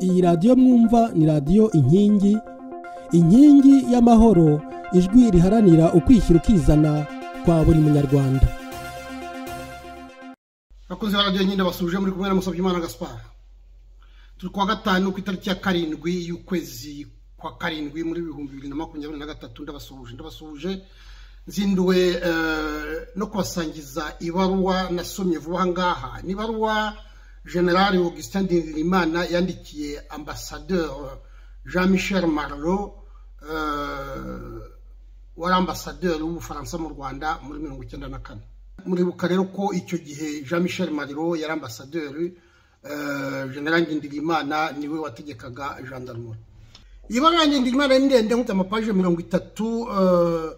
iyi radiyo mwumva ni radiyo inkingi inkingi y'amahoro ijwi riharanira ukwishyira ukizana kwa buri munyarwanda bakunze ba radiyo nyine basuje muri kumwe na musabyimana gaspar turi kuwa gatanu ku itariki ya karindwi y'ukwezi kwa karindwi muri bihumbi bibiri na makumyabiri na gatatu ndabasuhuje ndabasuhuje nzinduwe no kubasangiza ibaruwa nasomye vuba ngaha ni ibaruwa generale augustin ndirimana yandikiye ambasaderi jean michel marlo wari ambasaderi w'ubufaransa mu rwanda muri mirongo icyenda na kane muribuka rero ko icyo gihe jean michel marlo yari ambasaderi generale ngendirimana niwe wategekaga gendarmerie iyi baruwa ngendirimana ni ndende nk'uko amapaje mirongo itatu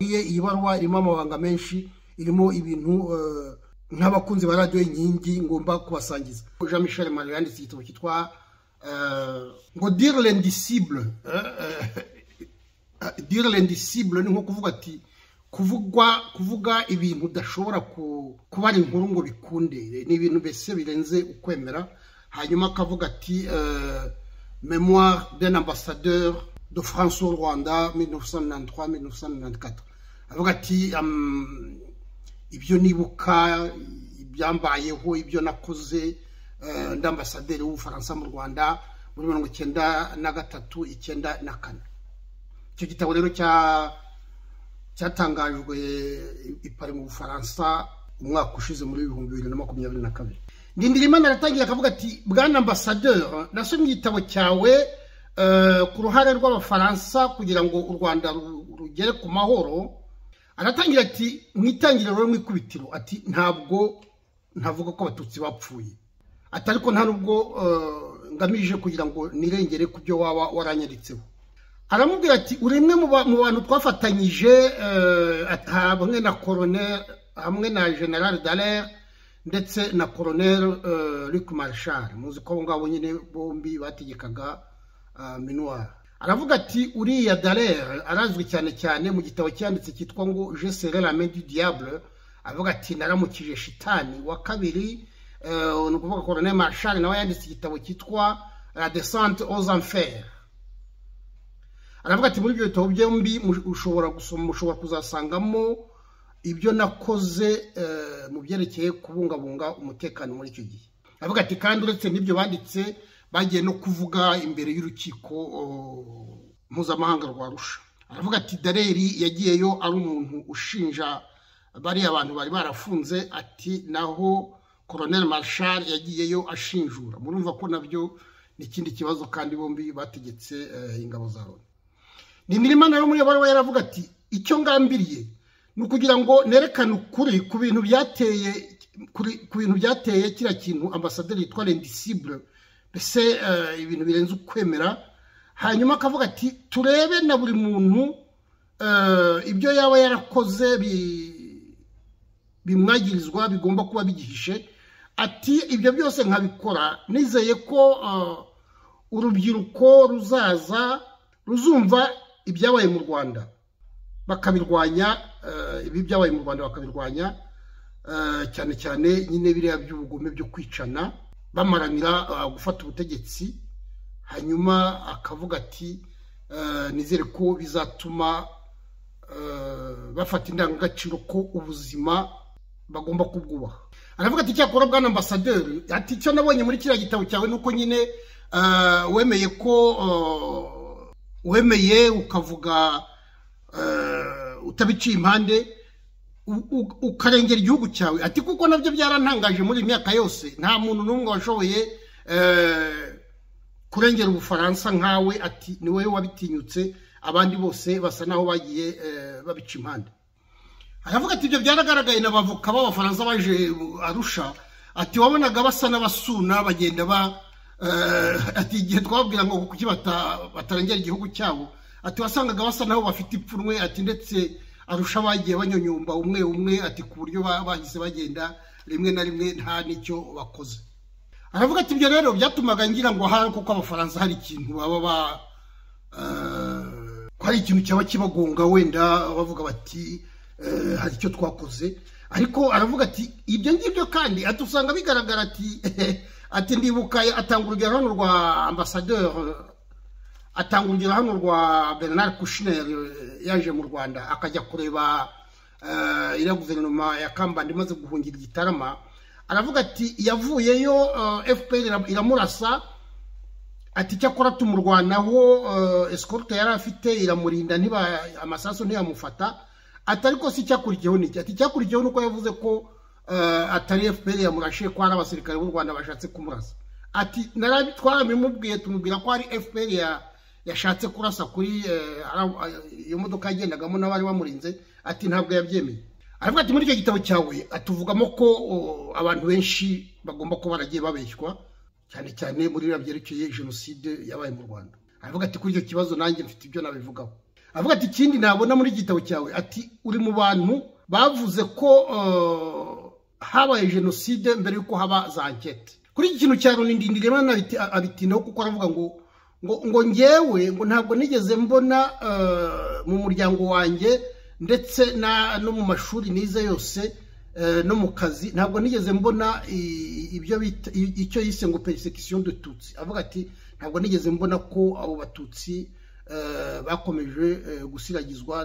iyi baruwa irimo amabanga menshi irimo ibintu nk'abakunzi ba radiyo inkingi ngomba kubasangiza jean michel marie yanditse igitabo cyitwa ngo dire l'indicible dire l'indicible ni nko kuvuga ati kuvugwa kuvuga ibintu udashobora kubara inkuru ngo bikunde ni ibintu mbese birenze ukwemera hanyuma akavuga ati memoire d'un ambassadeur de france au rwanda 1993 1994 avuga ati ibyo nibuka ibyambayeho ibyo nakoze ndambasaderi w'ubufaransa mu rwanda muri mirongo icyenda na gatatu icyenda na kane icyo gitabo rero cyatangajwe ipari mu bufaransa umwaka ushize muri ibihumbi bibiri na makumyabiri na kabiri ndindirimana aratangiye akavuga ati bwana ambasaderi nasomye igitabo cyawe ku ruhare rw'abafaransa kugira ngo u rwanda rugere ku mahoro aratangira ati mu itangiriro mu ikubitiro ati ntabwo ntavuga ko abatutsi bapfuye ati ariko nta nubwo ngamije kugira ngo nirengere ku byo waba waranyanditseho aramubwira ati uri imwe mu bantu twafatanyije hamwe na koroneri hamwe na generale dallaire ndetse na koroneri Luc Marshal muzi ko abo ngabo nyine bombi bategekaga minuwari aravuga ati uriya darere arazwi cyane cyane mu gitabo cyanditse cyitwa ngo jesere la du diable avuga ati naramukije shitani wa kabiri ni ukuvuga koronel marshal nawe yanditse igitabo cyitwa la descente aux enfers aravuga ati muri ibyo bitabo byombi ushobora gusoma ushobora kuzasangamo ibyo nakoze mu byerekeye kubungabunga umutekano muri icyo gihe aravuga ati kandi uretse n'ibyo banditse bagiye no kuvuga imbere y'urukiko mpuzamahanga rwa rusha aravuga ati dareri yagiyeyo ari umuntu ushinja bariya bantu bari barafunze ati naho koronel marshal yagiyeyo ashinjura murumva ko nabyo ni ikindi kibazo kandi bombi bategetse ingabo za loni ni imirima nayo muri baruwa yaravuga ati icyo ngambiriye ni ukugira ngo nerekane ukuri ku bintu byateye ku bintu byateye kiriya kintu ambasaderi yitwa rendisibure mbese ibintu birenze ukwemera hanyuma akavuga ati turebe na buri muntu ibyo yaba yarakoze bimwagirizwa bigomba kuba bigihishe ati ibyo byose nkabikora nizeye ko urubyiruko ruzaza ruzumva ibyabaye mu rwanda bakabirwanya ibi byabaye mu rwanda bakabirwanya cyane cyane nyine biriya by'ubugome byo kwicana bamaranira gufata ubutegetsi hanyuma akavuga ati nizere ko bizatuma bafata indangagaciro ko ubuzima bagomba kubwubaha aravuga ati icyakora bwana ambasaderi ati icyo nabonye muri kiriya gitabo cyawe ni uko nyine wemeye ko wemeye ukavuga utabiciye impande ukarengera igihugu cyawe ati kuko nabyo byarantangaje muri iyi myaka yose nta muntu n'umwe washoboye kurengera ubufaransa nkawe ati ni wowe wabitinyutse abandi bose basa naho bagiye babica impande aravuga ati ibyo byaragaragaye n'abavoka b'abafaransa baje arusha ati wabonaga basa n'abasuna bagenda ba ati igihe twababwira ngo kuki batarengera igihugu cyabo ati wasangaga basa naho bafite ipfunwe ati ndetse arusha bagiye banyonyomba umwe umwe ati ku buryo bahise bagenda rimwe na rimwe nta n'icyo bakoze aravuga ati ibyo rero byatumaga ngira ngo ahari kuko abafaransa hari ikintu baba ba ko hari ikintu cyaba kibagonga wenda bavuga bati hari icyo twakoze ariko aravuga ati ibyo ngibyo kandi ati usanga bigaragara ati ati ndibuka atanga urugero hano rwa ambasaderi atanga urugero hano rwa bernard kushner yaje mu rwanda akajya kureba iriya guverinoma ya kambanda imaze guhungira igitarama aravuga ati yavuyeyo fpr iramurasa ati cyakora tumurwanaho esikorote yari afite iramurinda ntiba amasasu ntiyamufata ati ariko si icyakurikiyeho ni iki ati icyakurikiyeho ni uko yavuze ko atari fpr yamurashe ko hari abasirikare b'u rwanda bashatse kumurasa ati twarabimubwiye tumubwira ko hari fpr yashatse kurasa kuri iyo modoka yagendagamo n'abari bamurinze ati ntabwo yabyemeye aravuga ati muri icyo gitabo cyawe atuvugamo ko abantu benshi bagomba kuba baragiye babeshywa cyane cyane muri biriya byerekeye jenoside yabaye mu rwanda aravuga ati kuri icyo kibazo nanjye mfite ibyo nabivugaho aravuga ati ikindi nabona muri igitabo cyawe ati uri mu bantu bavuze ko habaye jenoside mbere y'uko haba za ankete kuri iki kintu cya runindindiri abitinaho kuko aravuga ngo ngo ngo ngewe ngo ntabwo nigeze mbona mu muryango wanjye ndetse no mu mashuri nize yose no mu kazi ntabwo nigeze mbona ibyo bita icyo yise ngo persecution dututsi avuga ati ntabwo nigeze mbona ko abo batutsi bakomeje gusiragizwa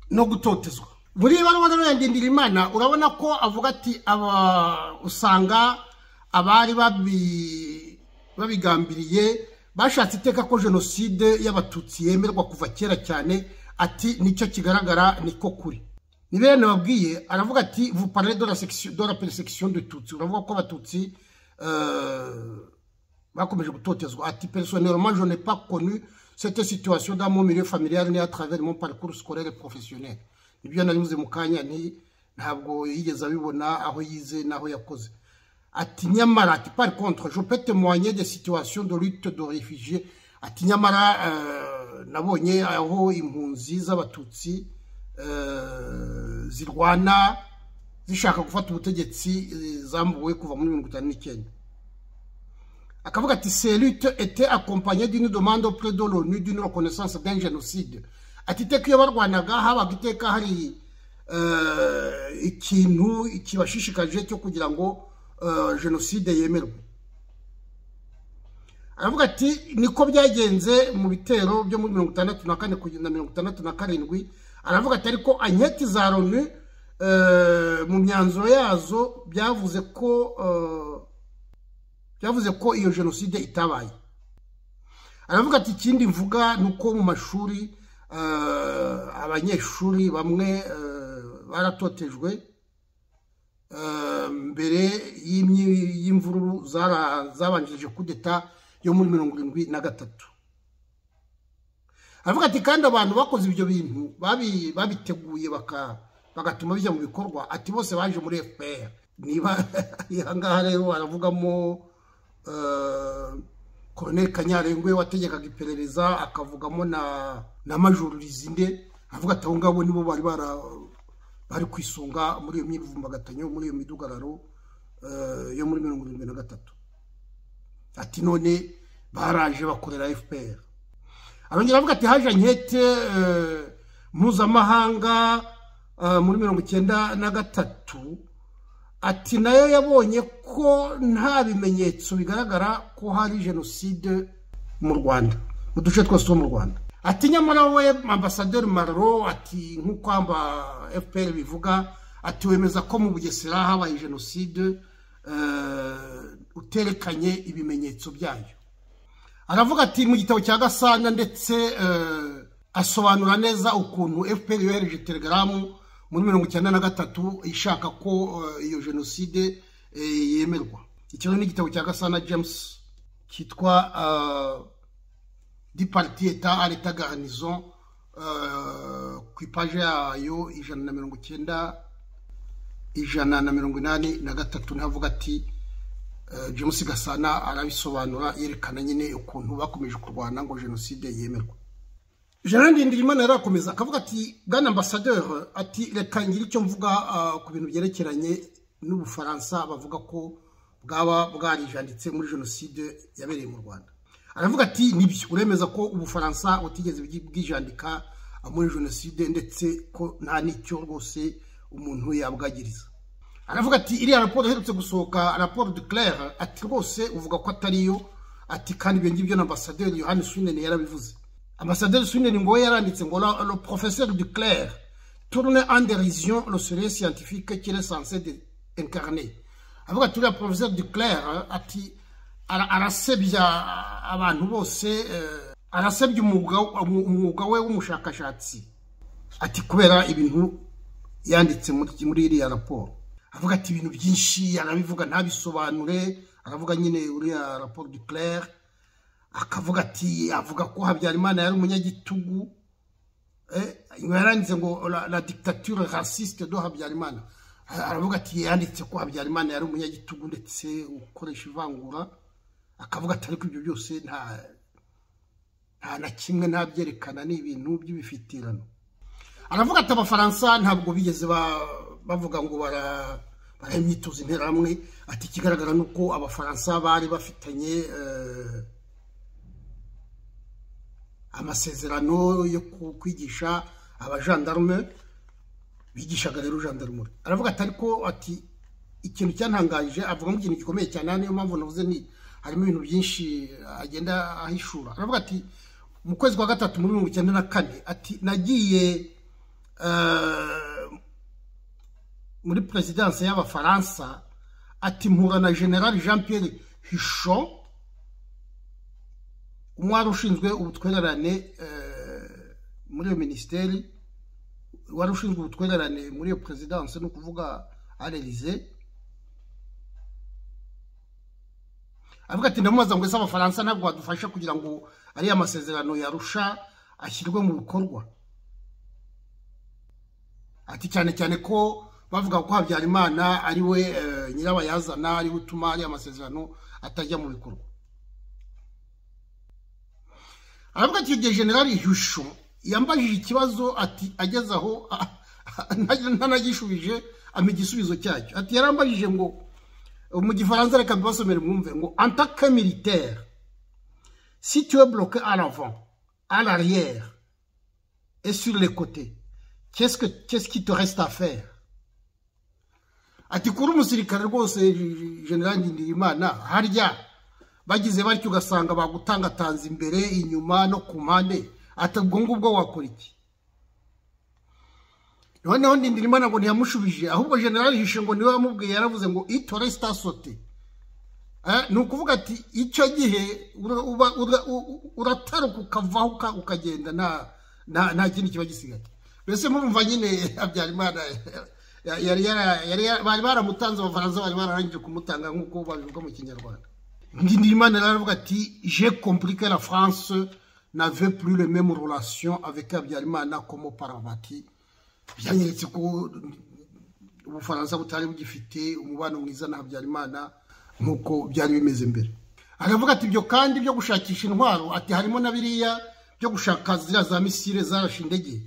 no gutotezwa muri ibaruwa rero ya imana urabona ko avuga ati aba usanga abari babigambiriye bashatse iteka ko jenoside y'abatutsi yemerwa kuva kera cyane ati nicyo kigaragara niko kuri ni bene babwiye aravuga ati vupare de la persecution de tutsi uravuga ko abatutsi bakomeje gutotezwa ati personnellement je n'ai pas connu cette situation dans mon milieu familial ni à travers mon parcours scolaire professionnel nibyo naribuze mu kanya ni ntabwo yigeze abibona aho yize n'aho yakoze ati nyamara ati par contre je peux témoigner des situations de lutte de réfugiés ati nyamara nabonye aho impunzi z'abatutsi zirwana zishaka gufata ubutegetsi zambuwe kuva muri mirongo itanu n'icyenda akavuga ati ces luttes étaient accompagnées d'une demande auprès de l'ONU d'une reconnaissance d'un génocide ati iteka iyo barwanaga habaga iteka hari ikintu kibashishikaje cyo kugira ngo jenoside yemerwe aravuga ati niko byagenze mu bitero byo muri mirongo itandatu na kane kugeza na mirongo itandatu na karindwi aravuga ati ariko anketi za loni mu myanzuro yazo byavuze ko byavuze ko iyo jenoside itabaye aravuga ati ikindi mvuga ni uko mu mashuri abanyeshuri bamwe baratotejwe mbere y'imvururu zabanjirije kudeta yo muri mirongo irindwi na gatatu aravuga ati kandi abantu bakoze ibyo bintu babiteguye bagatuma bijya mu bikorwa ati bose baje muri fpr niba aha ngaha rero baravugamo koroneri kanyarengwe wategekaga iperereza akavugamo na majoro rizinde avuga ati abo ngabo nibo bari bara bari kwisunga muri iyo myirivumbagatanya muri iyo midugararo yo muri mirongo irindwi na gatatu ati none baraje bakorera fpr arongera avuga ati haje ankete mpuzamahanga muri mirongo icyenda na gatatu ati nayo yabonye ko nta bimenyetso bigaragara ko hari jenoside mu rwanda mu duce twose two mu rwanda ati nyamara we ambasaderi mararo ati nk'uko amba fpr bivuga ati wemeza ko mu bugesera habaye jenoside uterekanye ibimenyetso byayo aravuga ati mu gitabo cya gasana ndetse asobanura neza ukuntu fpr yohereje telegaramu muri mirongo icyenda na gatatu ishaka ko iyo jenoside yemerwa iki ni igitabo cya gasana james cyitwa di pariti eta areta garanizo ku ipaje yayo ijana na mirongo icyenda ijana na mirongo inani na gatatu ntavuga ati james gasana arabisobanura yerekana nyine ukuntu bakomeje kurwana ngo jenoside yemerwe jean ndindirimana yarakomeza akavuga ati bwana ambasaderi ati reka ngire icyo mvuga ku bintu byerekeranye n'ubufaransa bavuga ko bwaba bwarijanditse muri jenoside yabereye mu rwanda aravuga ati nibyo uremeza ko ubufaransa butigeze bwijandika muri jenoside ndetse ko nta n'icyo rwose umuntu yabwagiriza aravuga ati iriya raporo iherutse gusohoka raporo de claire ati rwose uvuga ko atari yo ati kandi ibyo ngibyo na ambasaderi yohani swineni yarabivuze ambasaderi swineni ngo we yaranditse ngo la- le professeur de claire tourne en dérision le soleil scientifique qu'il est censé de- incarner avuga ati uriya professeur de claire ati ara- arasebya abantu bose eh, arasebya umwuga- umwuga we w'umushakashatsi ati kubera ibintu yanditse muri muri iriya raporo avuga ati ibintu byinshi arabivuga ntabisobanure aravuga nyine uriya raporo de claire akavuga ati avuga ko habyarimana yari umunyagitugu eh, nyuma yaranditse ngo la, la dictature raciste do habyarimana Ah, aravuga ati yanditse ko habyarimana yari umunyagitugu ndetse ukoresha ivangura akavuga ati ariko ibyo byose nta nta na kimwe ntabyerekana ni ibintu by'ibifitirano aravuga ati abafaransa ntabwo bigeze ba- bavuga ngo bara bara imyitozo interahamwe ati ikigaragara ni uko abafaransa bari bafitanye eh, amasezerano yo ku- kwigisha abajandarume bigishaga rero jandarume aravuga ati ariko ati ikintu cyantangaje avugamo ikintu gikomeye cyane aha niyo mpamvu navuze ni harimo ibintu byinshi agenda ahishura aravuga ati mu kwezi kwa gatatu muri mirongo icyenda na kane ati nagiye eh, muri perezidanse y'abafaransa ati mpura na general jean pierre hisho umwari ushinzwe ubutwererane eh, muri iyo minisiteri wari ushinzwe ubutwererane muri iyo perezidanse ni ukuvuga arerize avuga ati ndamubaza ngo ese abafaransa ntabwo badufasha kugira ngo ariya masezerano yarusha ashyirwe mu bikorwa ati cyane cyane ko bavuga ko habyarimana ari we eh, nyirabayazana ari we utuma ariya masezerano atajya mu bikorwa aravuga ati igihe generali husho yambajije ikibazo ati ageze aho ntanagishubije ampa igisubizo cyacyo ati yarambajije ngo mu gifaransa reka mbibasomere mwumve ngo antake militaire si tu es bloqué à l'avant à l'arrière et sur les côtés qu'est-ce que qu'est-ce qui te reste à faire ati kuri umusirikare rwose general ndirimana harya bagize batyo ugasanga bagutangatanze imbere inyuma no ku mpande ati ubwo ngubwo wakora iki noneho ndirimana ngo ntiyamushubije ahubwo general hishe ngo niwe wamubwiye yaravuze ngo itore sitasote ni ukuvuga ati icyo gihe ura- uba- ura- u- u- urataruka ukavaho uka- ukagenda nta- nta nta kindi kiba gisigaye mbese murumva nyine habyarimana ya- yari yara- yari yara- bari baramutanze abafaransa bari bararangije kumutanga nk'uko babivuga mu kinyarwanda ndirimana rero aravuga ati je compliqué la france n'avait plus les mêmes relations avec habyarimana comme auparavant ati byanyeretse ko ubufaransa butari bugifite umubano mwiza na habyarimana nk'uko byari bimeze mbere aravuga ati ibyo kandi byo gushakisha intwaro ati harimo na biriya byo gushaka ziriya za misile zarashe indege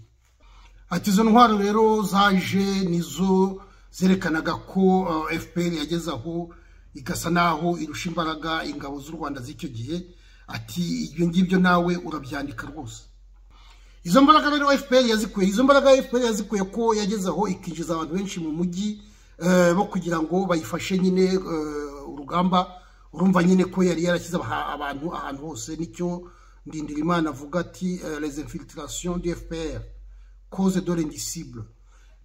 ati izo ntwaro rero zaje nizo zerekanaga ko uh, fpr yageze aho igasa naho irusha imbaraga ingabo z'u rwanda z'icyo gihe ati ibyo ngibyo nawe urabyandika rwose izo mbaraga rero fpr yazikuye izo mbaraga fpr yazikuye ko yageze aho ikinjiza abantu benshi mu mujyi eh, bo kugira ngo bayifashe nyine eh, urugamba urumva nyine ko yari yarashyize aha- abantu ahantu hose nicyo ndindirimana avuga ati eh, les infiltrations du fpr cause de l'indicible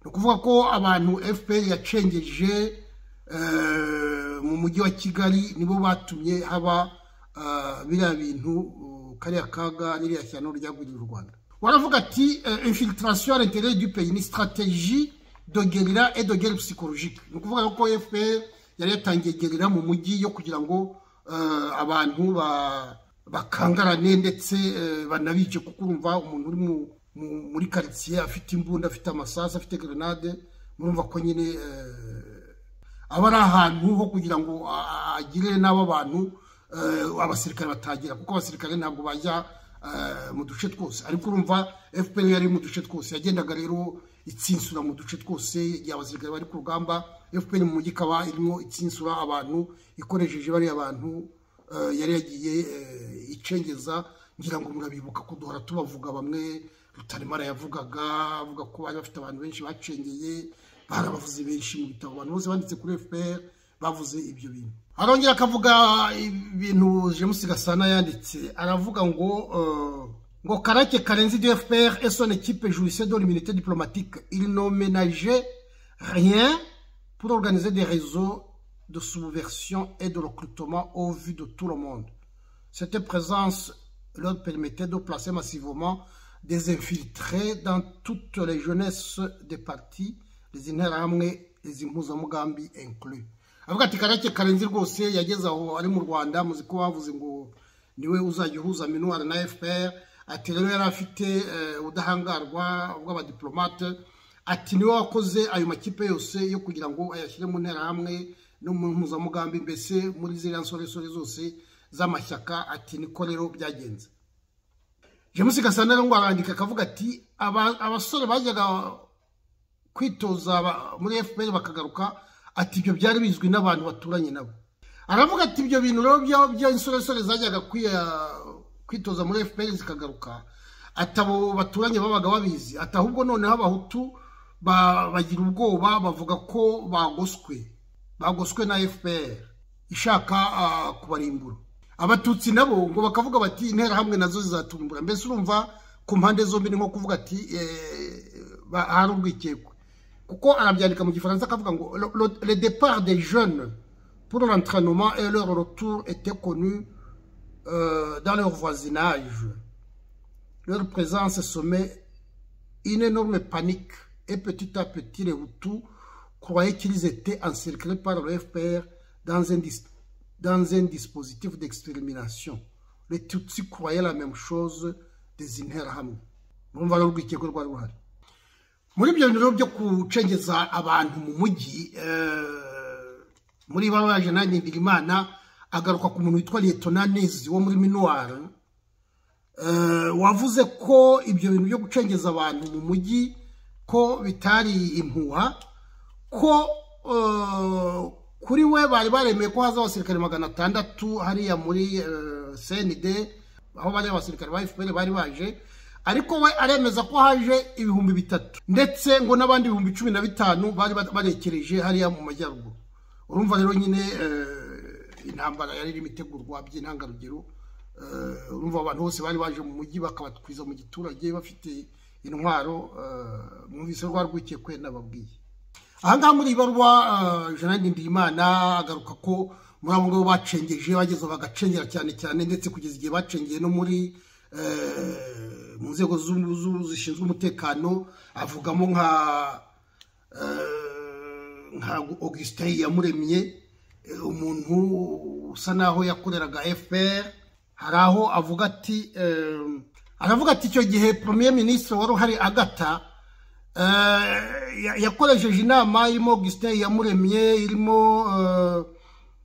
ni ukuvuga ko abantu fpr yacengeje eh, mu mujyi wa kigali nibo batumye haba eh, biriya bintu eh, kariya kaga n'iriya shyano ryagwiriye u rwanda waravuga ati eh, infiltration à l'intérieur du pays ni stratégie de guerilla et de guerre psychologique ni ukuvuga ko fpr yari yatangiye gerira mu mujyi yo kugira ngo eh, abantu ba bakangarane ndetse eh, banabice kuko urumva umuntu uri mu- mu- muri karitsiye afite imbunda afite amasasu afite grenade murumva ko nyine eh, aba ari ahantu ho kugira ngo a- agire n'abo bantu eh, abasirikare batagira kuko abasirikare ntabwo bajya eh, mu duce twose ariko urumva fpr yari mu duce twose yagendaga rero itsinsura mu duce twose igihe abasirikare bari ku rugamba fpr mu mujyi ikaba irimo itsinsura abantu ikoresheje bariya bantu eh, yari yagiye eh, icengeza ngira ngo murabibuka ko duhora tubavuga bamwe rutaremara yavugaga avuga ko bari bafite abantu benshi bacengeye hari abavuzi benshi mu bitabo abantu bose banditse kuri fpr bavuze ibyo bintu arongera akavuga ibintu james gasana yanditse aravuga ngo ngo karake karenze de fpr et son équipe jouissait dans l'immunité diplomatique il n'emménageait rien pour organiser des réseaux de subversion et de recrutement au vu de tout le monde. Cette présence leur permettait de placer massivement des infiltrés dans toutes les jeunesses des partis, les interahamwe, les impuzamugambi inclus. avuga ati karake karenzi rwose yageze aho ari mu rwanda muzi ko bavuze ngo niwe uzajya uhuza minuwari na fpr ati rero yari afite eh, ubudahangarwa bw'abadiplomate ati niwe wakoze ayo makipe yose yo kugira ngo ayashyire mu nterahamwe no mu mpuzamugambi mbese muri ziriya nsoresore zose z'amashyaka ati niko rero byagenze james gasana rero ngo arandika akavuga ati "Aba- abasore bajyaga kwitoza ba- muri fpr bakagaruka ati ibyo byari bizwi n'abantu baturanye nabo aravuga ati ibyo bintu rero bya- by'insoresore zajyaga kwiya- kwitoza muri fpr zikagaruka atabo baturanye babaga babizi ati ahubwo noneho abahutu ba- bagira ubwoba bavuga ko bagoswe bagoswe na fpr ishaka ah, kubarimbura abatutsi nabo ngo bakavuga bati interahamwe nazo zizatumbura mbese urumva ku mpande zombi ni nko kuvuga ati eh, ba- hari urwikekwe kuko arabyandika mu gifaransa akavuga ngo "Le- le- le départ des jeunes pour l'entraînement et leur retour était connu euh, dans leur voisinage leur présence sommet une énorme panique et petit à petit les Hutus croyaient qu'ils étaient encerclés par le FPR dans un, dis- dans un dispositif d'extermination. Les Tutsis croyaient la même chose des Interahamwe. Murumva rero urwikekwe rwari ruhari. muri ibyo bintu rero byo gucengeza abantu mu mujyi eh, muri ba baje nanjye ndirimana agaruka ku muntu witwa liyetona nezi wo muri minuwari Eh, wavuze ko ibyo bintu byo gucengeza abantu mu mujyi ko bitari impuha ko eh, kuri we bari baremeye ko haza abasirikare magana atandatu hariya muri eh, cnd aho bari abasirikare ba fpr bari baje ariko we aremeza ko haje ibihumbi bitatu ndetse ngo n'abandi ibihumbi cumi na bitanu bari ba- barekereje hariya mu majyaruguru urumva rero nyine eh, intambara yari irimo itegurwa by'intangarugero Eh, urumva abantu bose bari baje mu mujyi bakabatwiza mu giturage bafite intwaro eh, mwumvise rwa rwikekwe nababwiye ahangaha muri ibarwa janani ndimana agaruka ko muri abo ngabo bacengeje bageze bagacengera cyane cyane ndetse kugeza igihe bacengeye no muri eh, mu nzego zu- zu- zishinzwe umutekano avugamo nka eh, nka augustin yamuremye eh, umuntu usa naho yakoreraga fpr hari aho avuga ati ehm, aravuga ati icyo gihe premier ministre wari uhari agata eh, ya- yakoresheje inama irimo augustin yamuremye irimo eh,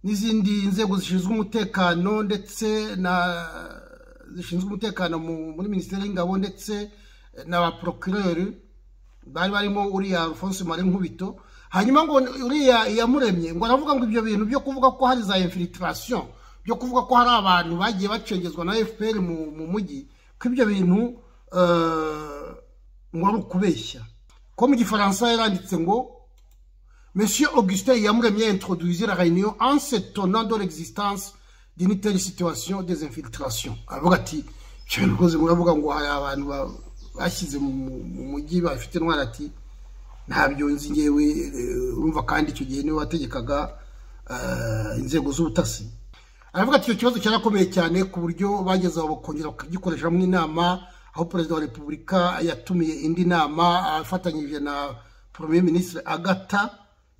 n'izindi nzego zishinzwe umutekano ndetse na zishinzwe umutekano mu- muri minisiteri y'ingabo ndetse eh, na ba procureur bari barimo uriya alphonse mare nkubito hanyuma ngo uriya yamuremye ngo aravuga ngo ibyo bintu byo kuvuga ko hari za infiltration byo kuvuga ko hari abantu bagiye bacengezwa na fpr mu, mu mujyi ko ibyo bintu eh, ngo ari ukubeshya ko mu gifaransa yaranditse ngo Monsieur Augustin Yamremien introduisait la réunion en s'étonnant de l'existence d'une telle situation des infiltrations. Aravuga ati "Cyo rwose muravuga ngo hari abantu ba- bashyize mu mu mujyi bafite intwara ati ntabyo nzi ngewe eh, urumva kandi icyo gihe niwe wategekaga eh, inzego z'ubutasi aravuga ati icyo kibazo cyarakomeye cyane ku buryo bageze aho bakongera bakagikoreshamo inama aho perezida wa repubulika yatumiye indi nama afatanyije na premier ministre agata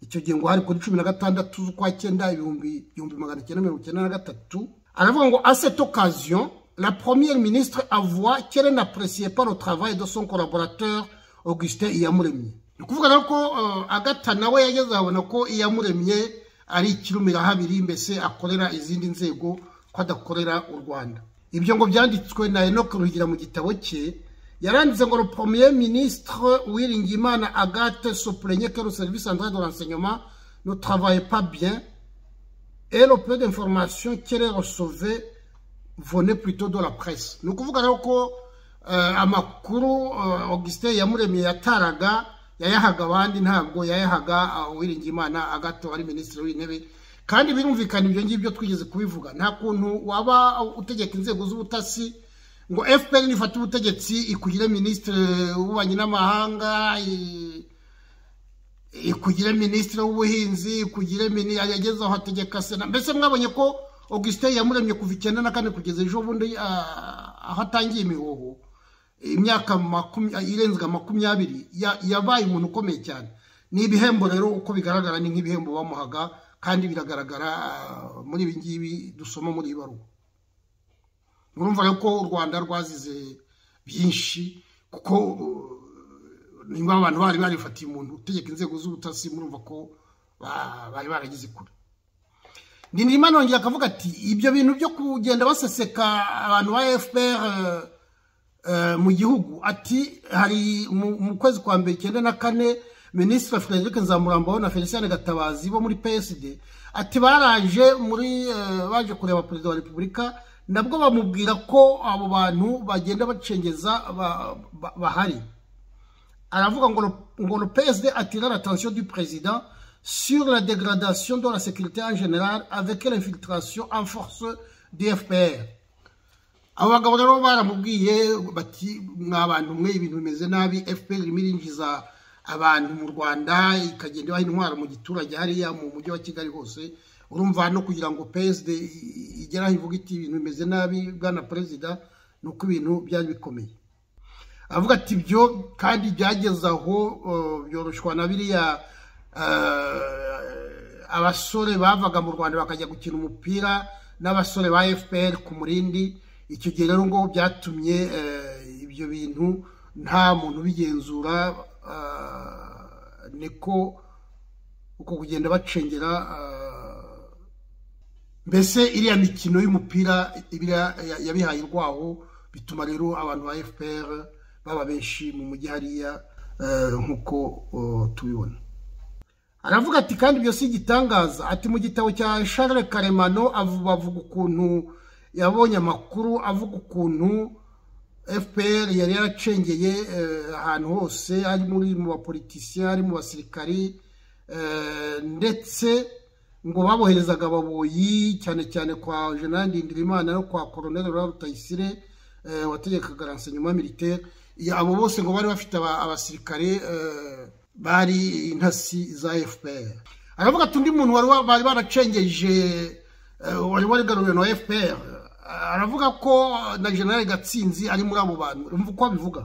icyo gihe ngo hari kuri cumi na gatandatu z'ukwa cyenda ibihumbi igihumbi magana cyenda mirongo cyenda na gatatu aravuga ngo à cette occasion la première ministre avoit qu'elle n'appréciait pas le travail de son collaborateur augustin iyamuremye ni ukuvuga rero ko eh, agata nawe yageze abona ko iyamuremye ari ikirumirahabiri mbese akorera izindi nzego ko adakorera u rwanda ibyo ngo byanditswe na enoke rugira mu gitabo cye yaranditse ngo le premier ministre uwiringiyimana agate sopurenye que le service central de renseignement ne travaille pas bien et le peu d'informations qu'elle recevait venait plutôt de la presse ni ukuvuga rero ko eh, amakuru eh, augustin yamuremye yataraga yayahaga abandi ntabwo yayahaga uwiringiyimana agato ari minisitiri w'intebe kandi birumvikana ibyo ngibyo twigeze kubivuga nta kuntu waba utegeka inzego z'ubutasi ngo fpr nifata ubutegetsi ikugire minisitiri w'ububanyi n'amahanga ikugire minisitiri w'ubuhinzi ikugire yageze aho ategeka sena mbese mwabonye ko augustin yamuremye kuva icyenda na kane kugeza ejo bundi aho atangiye imihoho imyaka irenze makumyabiri yabaye umuntu ukomeye cyane ni ibihembo rero uko bigaragara ni nk'ibihembo bamuhaga kandi biragaragara muri ibi ngibi dusoma muri iyi baruwa murumva ko u rwanda rwazize byinshi kuko niba abantu bari barifatiye umuntu utegeka inzego z'ubutasi murumva ko bari baragize kure ndindirima nongera akavuga ati ibyo bintu byo kugenda baseseka abantu ba fpr mu gihugu ati hari mu kwezi kwa mbere icyenda na kane minisitiri frederic nzamurambaho na felicien gatabazi bo muri psd ati baraje muri baje kureba perezida wa repubulika nabwo bamubwira ko abo bantu bagenda bacengeza bahari aravuga ngo le psd attira l'attention du président sur la dégradation de la sécurité en général avec l'infiltration en force du fpr abo bagabo rero baramubwiye bati abantu mwe ibintu bimeze nabi fpr irimo irinjiza abantu mu rwanda ikagenda ibaha intwaro mu giturage hariya mu mujyi wa kigali hose urumva no kugira ngo psd igere aho ivuga iti ibintu bimeze nabi bwana perezida ni uko ibintu byari bikomeye avuga ati ibyo kandi byageze aho byoroshwa na biriya abasore bavaga mu rwanda bakajya gukina umupira n'abasore ba fpr ku murindi icyo gihe rero ngo byatumye ibyo bintu nta muntu ubigenzura niko uko kugenda bacengera mbese iriya mikino y'umupira yabihaye urwaho bituma rero abantu ba fpr baba benshi mu mujyi hariya nk'uko tubibona aravuga ati kandi ibyo si igitangaza ati mu gitabo cya Charles karemano bavuga ukuntu yabonye amakuru avuga ukuntu fpr yari yaracengeye ahantu hose ari muri mu bapolitisiye ari mu basirikari ndetse ngo baboherezaga ababoyi cyane cyane kwa jenerali ndindirimana no kwa koroneli rutayisire wategekaga ransanyuma militaire abo bose ngo bari bafite abasirikare bari intasi za fpr aravuga ati undi muntu bari baracengeje wari warigaruriwe na fpr aravuga ko na generale gatsinzi ari muri abo bantu urumva uko abivuga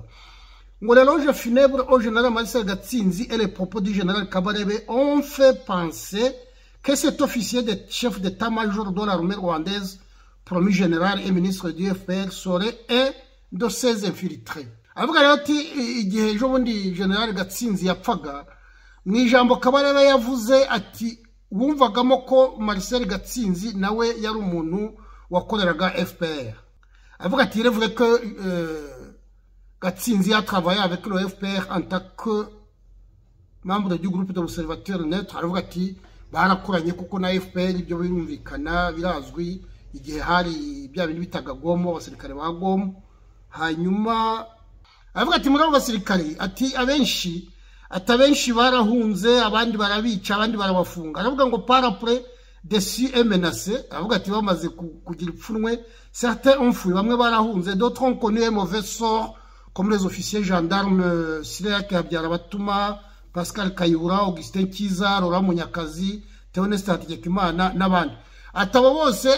ngo rero je funèbre au general marcel gatsinzi et les propos du général kabarebe ont fait penser que cet officier de chef d'état-major de l'armée rwandaise promu général et ministre du fpr serait un de ses infiltrés aravuga rero ati igihe ejo bundi general gatsinzi yapfaga mu ijambo kabarebe yavuze ati wumvagamo ko marcel gatsinzi nawe yari umuntu wakoreraga fpr avuga ati revuge ko gatsinzi yatravaye avec le fpr en tant que membre du groupe d'observateur net aravuga ati barakoranye kuko na fpr ibyo birumvikana birazwi igihe hari bya bintu bitaga gomo abasirikare ba gomo hanyuma aravuga ati muri abo basirikare ati abenshi ati abenshi barahunze abandi barabica abandi barabafunga aravuga ngo parapure desi emenase aravuga ati bamaze kugira ipfunwe certains onfuye bamwe barahunze d'autres ont connu un mauvais sort comme les officiers gendarmes Sirek Habyarabatuma Pascal Kayura Augustin Kiza Laurent Munyakazi Theoneste Hategekimana n'abandi ati abo bose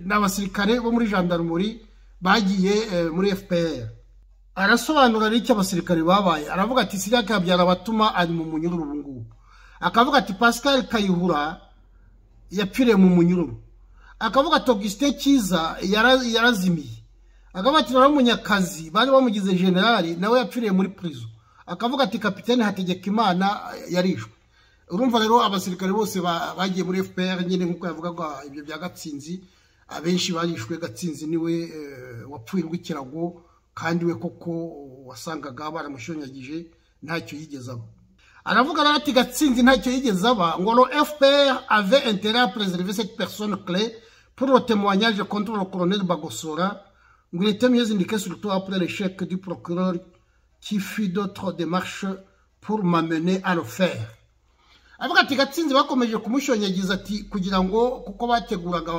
ni abasirikare bo muri gendarmerie bagiye muri FPR arasobanura n'icyo abasirikare babaye aravuga ati Sirek Habyarabatuma ari mu munyururu ubu ngubu akavuga ati Pascal Kayihura yapfiriye mu munyururu akavuga ati augustin cyiza yarazimiye akavuga ati na munyakazi bari bamugize generali nawe yapfiriye muri purizo akavuga ati kapitani hategeka imana yarishwe urumva rero abasirikare bose bagiye muri fpr nyine nk'uko yavugaga ibyo bya gatsinzi abenshi barishwe gatsinzi niwe wapfurirwa ikirago kandi we koko wasangaga baramushonyagije ntacyo yigeze aba aravuga rero ati gatsinzi ntacyo yigeze aba ngo no fpr avait intérêt à préserver cette personne clé pour le témoignage contre le colonel bagosora ngo il était mieux indiqué surtout après l'échec du procureur qui fit d'autres démarches pour m'amener à le faire avuga ati gatsinzi bakomeje kumushonyagiza ati kugira ngo kuko bateguraga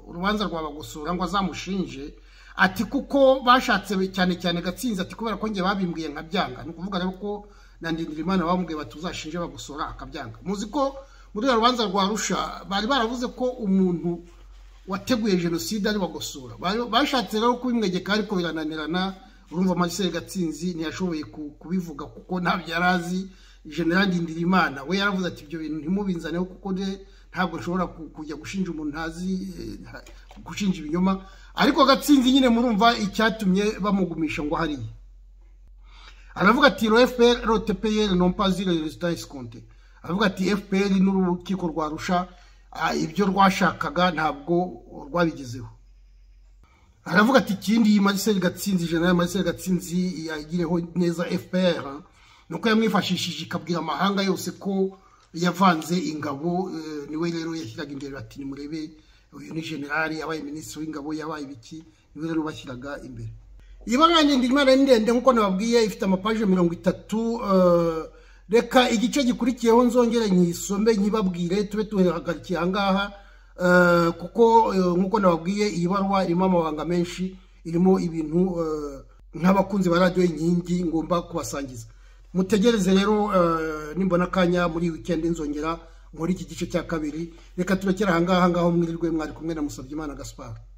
urubanza rwa bagosora ngo azamushinje ati kuko bashatse cyane cyane gatsinzi ati kubera ko njye babimbwiye nkabyanga ni ukuvuga rero ko na Ndindirimana bamubwiye bati uzashinje bagosora akabyanga muzi ko muri uru rubanza rwa rusha bari baravuze ko umuntu wateguye jenoside ari bagosora bashatse rero kubimwegeka ariko birananirana urumva marcel gatsinzi ntiyashoboye kubivuga kuko ntabyo yari azi general Ndindirimana we yaravuze ati ibyo bintu ntimubinzaneho kuko ntabwo nshobora kujya gushinja umuntu ntazi gushinja ibinyoma ariko gatsinzi nyine murumva icyatumye bamugumisha ngo hariya aravuga ati ro fpr rotepeyeri nompazire rezida eskonte aravuga ati fpr n'urukiko rwarusha ibyo rwashakaga ntabwo rwabigezeho aravuga ati ikindi iyi mariseri gatsinzi general mariseri gatsinzi yagireho neza fpr nuko yamwifashishije ikabwira amahanga yose ko yavanze ingabo niwe rero yashyiraga imbere bati nimurebe uyu ni generali yabaye minisitiri w'ingabo yabaye ibiki niwe rero bashyiraga imbere iyi bara ndende ndende nk'uko nababwiye ifite amapaje mirongo itatu reka igice gikurikiyeho nzongere nyisome nyibabwire tube tuhagarikiye aha ngaha kuko nk'uko nababwiye iyi barwa irimo amabanga menshi irimo ibintu nk'abakunzi ba radiyo inkingi ngomba kubasangiza mutegereze rero nimbona akanya muri wikendi nzongera nkora iki gice cya kabiri reka turekere ahangaha ngaho mwirirwe mwari kumwe na musabye imana gaspar